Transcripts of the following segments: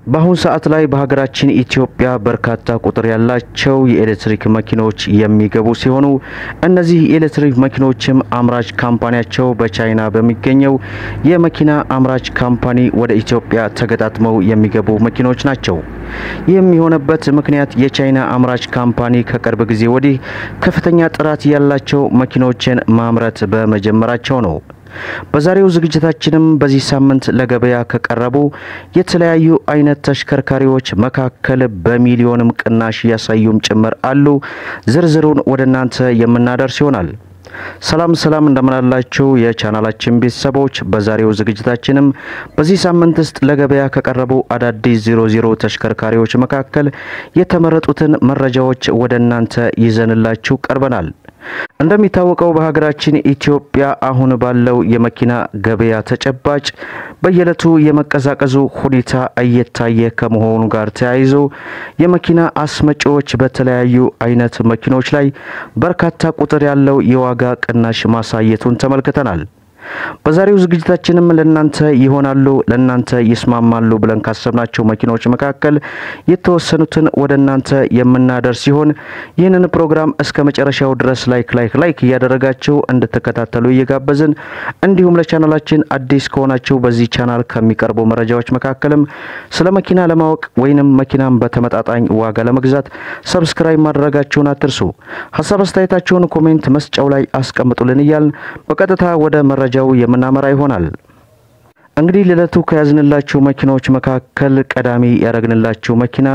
በአሁኑ ሰዓት ላይ በሀገራችን ኢትዮጵያ በርካታ ቁጥር ያላቸው የኤሌክትሪክ መኪኖች የሚገቡ ሲሆኑ እነዚህ የኤሌክትሪክ መኪኖችም አምራች ካምፓኒያቸው በቻይና በሚገኘው የመኪና አምራች ካምፓኒ ወደ ኢትዮጵያ ተገጣጥመው የሚገቡ መኪኖች ናቸው። ይህም የሆነበት ምክንያት የቻይና አምራች ካምፓኒ ከቅርብ ጊዜ ወዲህ ከፍተኛ ጥራት ያላቸው መኪኖችን ማምረት በመጀመራቸው ነው። በዛሬው ዝግጅታችንም በዚህ ሳምንት ለገበያ ከቀረቡ የተለያዩ አይነት ተሽከርካሪዎች መካከል በሚሊዮንም ቅናሽ ያሳዩም ጭምር አሉ። ዝርዝሩን ወደ እናንተ የምናደርስ ይሆናል። ሰላም ሰላም እንደምናላችሁ የቻናላችን ቤተሰቦች፣ በዛሬው ዝግጅታችንም በዚህ ሳምንት ውስጥ ለገበያ ከቀረቡ አዳዲስ ዜሮ ዜሮ ተሽከርካሪዎች መካከል የተመረጡትን መረጃዎች ወደ እናንተ ይዘንላችሁ ቀርበናል። እንደሚታወቀው በሀገራችን ኢትዮጵያ አሁን ባለው የመኪና ገበያ ተጨባጭ በየዕለቱ የመቀዛቀዙ ሁኔታ እየታየ ከመሆኑ ጋር ተያይዞ የመኪና አስመጪዎች በተለያዩ አይነት መኪኖች ላይ በርካታ ቁጥር ያለው የዋጋ ቅናሽ ማሳየቱን ተመልክተናል። በዛሬው ዝግጅታችንም ለናንተ ይሆናሉ ለናንተ ይስማማሉ ብለን ካሰብናቸው መኪኖች መካከል የተወሰኑትን ወደ እናንተ የምናደርስ ሲሆን ይህንን ፕሮግራም እስከ መጨረሻው ድረስ ላይክ ላይክ ላይክ እያደረጋችሁ እንድትከታተሉ እየጋበዝን እንዲሁም ለቻናላችን አዲስ ከሆናችሁ በዚህ ቻናል ከሚቀርቡ መረጃዎች መካከልም ስለ መኪና ለማወቅ ወይንም መኪናን በተመጣጣኝ ዋጋ ለመግዛት ሰብስክራይብ ማድረጋችሁን አትርሱ። ሀሳብ አስተያየታችሁን ኮሜንት መስጫው ላይ አስቀምጡልን እያልን በቀጥታ ወደ መረጃ ው የምናመራ ይሆናል። እንግዲህ ለዕለቱ ከያዝንላችሁ መኪናዎች መካከል ቀዳሚ ያደረግንላችሁ መኪና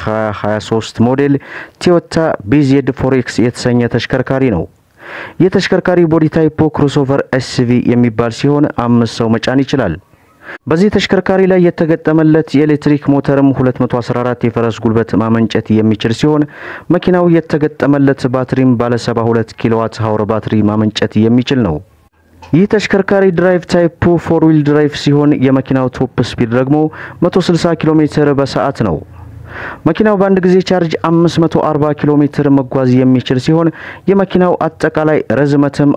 የ2023 ሞዴል ቶዮታ ቢዜድ ፎሬክስ የተሰኘ ተሽከርካሪ ነው። ይህ ተሽከርካሪ ቦዲ ታይፖ ክሮስኦቨር ኤስቪ የሚባል ሲሆን አምስት ሰው መጫን ይችላል። በዚህ ተሽከርካሪ ላይ የተገጠመለት የኤሌክትሪክ ሞተርም 214 የፈረስ ጉልበት ማመንጨት የሚችል ሲሆን መኪናው የተገጠመለት ባትሪም ባለ 72 ኪሎዋት ሀወር ባትሪ ማመንጨት የሚችል ነው። ይህ ተሽከርካሪ ድራይቭ ታይፑ ፎር ዊል ድራይቭ ሲሆን የመኪናው ቶፕ ስፒድ ደግሞ 160 ኪሎ ሜትር በሰዓት ነው። መኪናው በአንድ ጊዜ ቻርጅ 540 ኪሎ ሜትር መጓዝ የሚችል ሲሆን የመኪናው አጠቃላይ ርዝመትም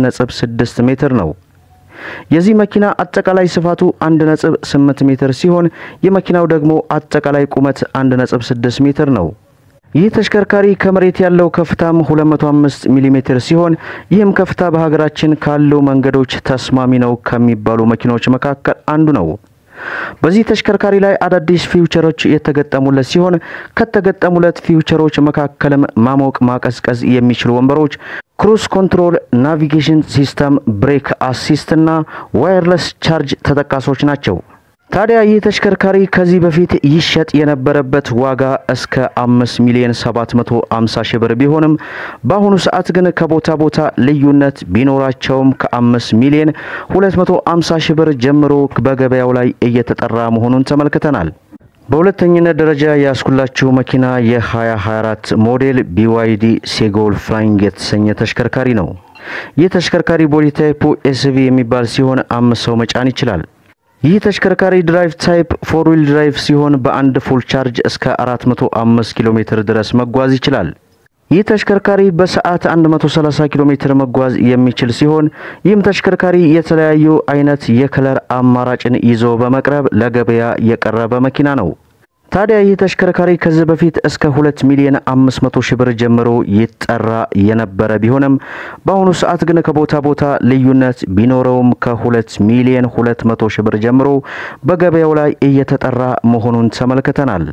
4.6 ሜትር ነው። የዚህ መኪና አጠቃላይ ስፋቱ 1.8 ሜትር ሲሆን የመኪናው ደግሞ አጠቃላይ ቁመት 1.6 ሜትር ነው። ይህ ተሽከርካሪ ከመሬት ያለው ከፍታም 205 ሚሊ ሜትር ሲሆን ይህም ከፍታ በሀገራችን ካሉ መንገዶች ተስማሚ ነው ከሚባሉ መኪናዎች መካከል አንዱ ነው። በዚህ ተሽከርካሪ ላይ አዳዲስ ፊውቸሮች የተገጠሙለት ሲሆን ከተገጠሙለት ፊውቸሮች መካከልም ማሞቅ፣ ማቀዝቀዝ የሚችሉ ወንበሮች፣ ክሩዝ ኮንትሮል፣ ናቪጌሽን ሲስተም፣ ብሬክ አሲስት እና ዋየርለስ ቻርጅ ተጠቃሾች ናቸው። ታዲያ ይህ ተሽከርካሪ ከዚህ በፊት ይሸጥ የነበረበት ዋጋ እስከ አምስት ሚሊዮን ሰባት መቶ አምሳ ሺህ ብር ቢሆንም በአሁኑ ሰዓት ግን ከቦታ ቦታ ልዩነት ቢኖራቸውም ከአምስት ሚሊዮን ሁለት መቶ አምሳ ሺህ ብር ጀምሮ በገበያው ላይ እየተጠራ መሆኑን ተመልክተናል። በሁለተኝነት ደረጃ ያስኩላችሁ መኪና የ2024 ሞዴል ቢዋይዲ ሴጎል ፍላይንግ የተሰኘ ተሽከርካሪ ነው። ይህ ተሽከርካሪ ቦዲ ታይፑ ኤስቪ የሚባል ሲሆን አምስት ሰው መጫን ይችላል። ይህ ተሽከርካሪ ድራይቭ ታይፕ ፎር ዊል ድራይቭ ሲሆን በአንድ ፉል ቻርጅ እስከ 405 ኪሎ ሜትር ድረስ መጓዝ ይችላል። ይህ ተሽከርካሪ በሰዓት 130 ኪሎ ሜትር መጓዝ የሚችል ሲሆን ይህም ተሽከርካሪ የተለያዩ አይነት የከለር አማራጭን ይዞ በመቅረብ ለገበያ የቀረበ መኪና ነው። ታዲያ ይህ ተሽከርካሪ ከዚህ በፊት እስከ 2 ሚሊዮን 500 ሺህ ብር ጀምሮ ይጠራ የነበረ ቢሆንም በአሁኑ ሰዓት ግን ከቦታ ቦታ ልዩነት ቢኖረውም ከ2 ሚሊዮን 200 ሺህ ብር ጀምሮ በገበያው ላይ እየተጠራ መሆኑን ተመልክተናል።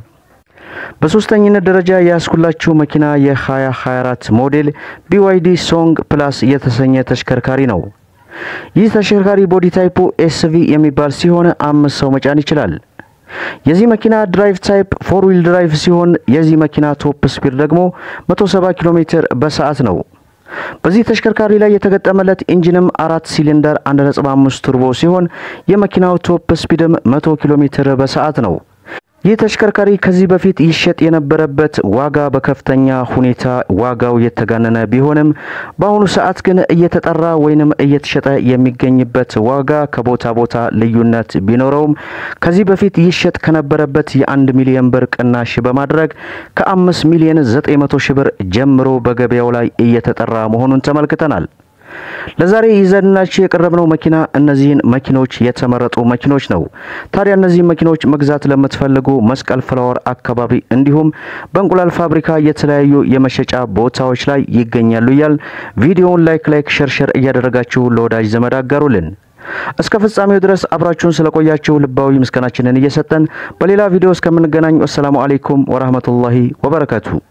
በሶስተኝነት ደረጃ ያስኩላችሁ መኪና የ2024 ሞዴል ቢዋይዲ ሶንግ ፕላስ የተሰኘ ተሽከርካሪ ነው። ይህ ተሽከርካሪ ቦዲ ታይፑ ኤስቪ የሚባል ሲሆን አምስት ሰው መጫን ይችላል። የዚህ መኪና ድራይቭ ታይፕ ፎር ዊል ድራይቭ ሲሆን የዚህ መኪና ቶፕ ስፒድ ደግሞ 170 ኪሎ ሜትር በሰዓት ነው። በዚህ ተሽከርካሪ ላይ የተገጠመለት ኢንጂንም አራት ሲሊንደር 1.5 ቱርቦ ሲሆን የመኪናው ቶፕ ስፒድም 100 ኪሎ ሜትር በሰዓት ነው። ይህ ተሽከርካሪ ከዚህ በፊት ይሸጥ የነበረበት ዋጋ በከፍተኛ ሁኔታ ዋጋው የተጋነነ ቢሆንም በአሁኑ ሰዓት ግን እየተጠራ ወይንም እየተሸጠ የሚገኝበት ዋጋ ከቦታ ቦታ ልዩነት ቢኖረውም ከዚህ በፊት ይሸጥ ከነበረበት የአንድ ሚሊዮን ብር ቅናሽ በማድረግ ከአምስት ሚሊዮን ዘጠኝ መቶ ሺህ ብር ጀምሮ በገበያው ላይ እየተጠራ መሆኑን ተመልክተናል። ለዛሬ ይዘንላችሁ የቀረብነው መኪና እነዚህን መኪኖች የተመረጡ መኪኖች ነው። ታዲያ እነዚህ መኪኖች መግዛት ለምትፈልጉ መስቀል ፍላወር አካባቢ እንዲሁም በእንቁላል ፋብሪካ የተለያዩ የመሸጫ ቦታዎች ላይ ይገኛሉ እያል ቪዲዮውን ላይክ ላይክ ሸርሸር እያደረጋችሁ ለወዳጅ ዘመድ አጋሩልን። እስከ ፍጻሜው ድረስ አብራችሁን ስለቆያችሁ ልባዊ ምስጋናችንን እየሰጠን በሌላ ቪዲዮ እስከምንገናኝ ወሰላሙ አሌይኩም ወራህመቱላሂ ወበረካቱ።